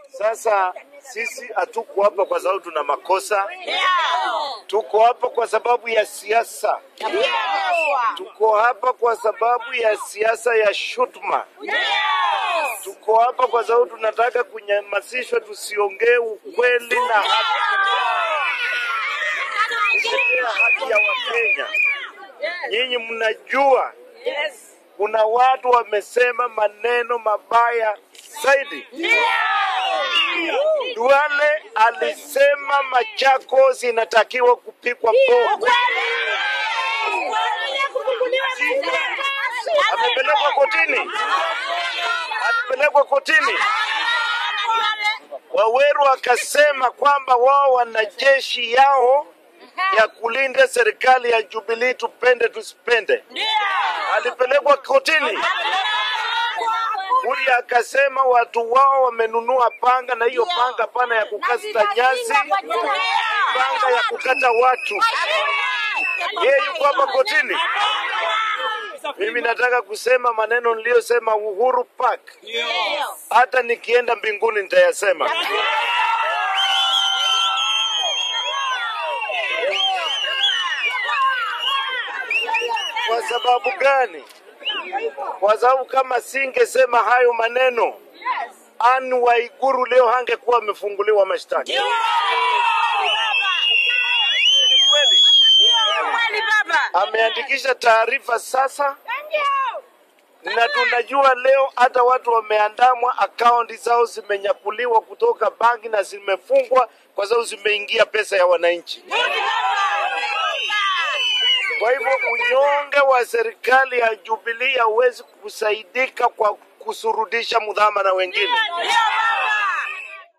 Sasa sisi hatuko hapa kwa sababu tuna makosa, tuko hapa kwa sababu ya siasa, tuko hapa kwa sababu ya siasa ya shutuma, tuko hapa kwa sababu tunataka kunyamasishwa, tusiongee ukweli na haki, kutetea haki ya Wakenya. Nyinyi mnajua kuna watu wamesema maneno mabaya zaidi. Duale alisema Machakos inatakiwa kupigwa bomu. Amepelekwa kotini, alipelekwa kotini. Waweru akasema kwamba wao wana jeshi yao ya kulinda serikali ya Jubilee, tupende tusipende. Alipelekwa kotini. Kuria akasema watu wao wamenunua panga, na hiyo panga pana ya kukata nyasi, panga ya kukata watu. Yeye yuko hapa kotini. Mimi nataka kusema maneno niliyosema Uhuru Park, hata nikienda mbinguni nitayasema. Kwa sababu gani? Kwa sababu kama singesema hayo maneno, Anne Waiguru leo hangekuwa amefunguliwa mashtaka. Ni kweli, ameandikisha taarifa sasa, na tunajua leo hata watu wameandamwa, akaunti zao zimenyakuliwa kutoka banki na zimefungwa kwa sababu zimeingia pesa ya wananchi. Kwa hivyo unyonge wa serikali ya Jubilee hauwezi kusaidika kwa kusurudisha mudhama na wengine.